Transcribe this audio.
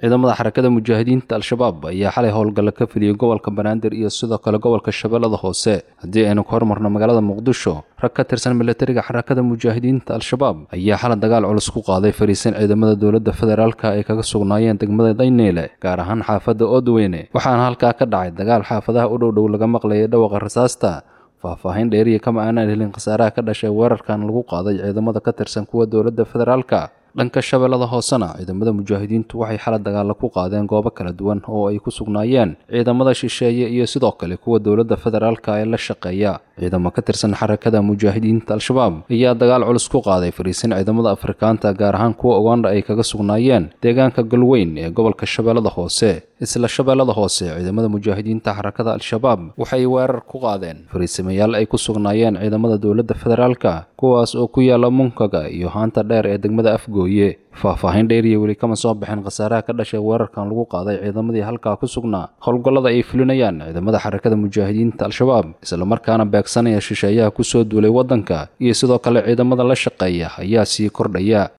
ciidamada xarakada mujaahidiinta al-shabaab ayaa xalay howlgalla ka filiyey gobolka banaadir iyo sidoo kale gobolka shabeellada hoose haddii aynu ka hormarno magaalada muqdisho rag ka tirsan milatariga xarakada mujaahidiinta al-shabaab ayaa xalay dagaal culus ku qaaday fariisan ciidamada dowladda federaalka ay kaga sugnaayeen degmada dayneyle gaar ahaan xaafadda oodweyne waxaana halkaa ka dhacay dagaal xaafadaha u dhowdhow laga maqlayay dhawaqa rasaasta faahfaahin dheeriya kama aanaan helin khasaaraha ka dhashay weerarkan lagu qaaday ciidamada ka tirsan kuwa dowladda federaalka dhanka shabeellada hoosena ciidamada mujaahidiintu waxay xala dagaalla ku qaadeen goobo kala duwan oo ay ku sugnaayeen ciidamada shisheeye iyo sidoo kale kuwa dowladda federaalka ee la shaqeeya ciidamo ka tirsan xarakada mujaahidiinta al-shabaab ayaa dagaal culus ku qaaday fariisin ciidamada afrikaanta gaar ahaan kuwa uganda ay kaga sugnaayeen deegaanka galweyn ee gobolka shabeellada hoose isla shabeellada hoose ciidamada mujaahidiinta xarakada al-shabaab waxay weerar ku qaadeen fariisamayaal ay ku sugnaayeen ciidamada dowladda federaalka kuwaas oo ku yaala munkaga iyo haanta dheer ee degmada afgooye faahfaahin dheeriya weli kama soo baxeen khasaaraha ka dhashay weerarkan lagu qaaday ciidamadii halkaa ku sugnaa howlgallada ay fulinayaan ciidamada xarakada mujaahidiinta al-shabaab islamarkaana beegsanaya shisheeyaha kusoo duulay waddanka iyo sidoo kale ciidamada la shaqeeya ayaa sii kordhaya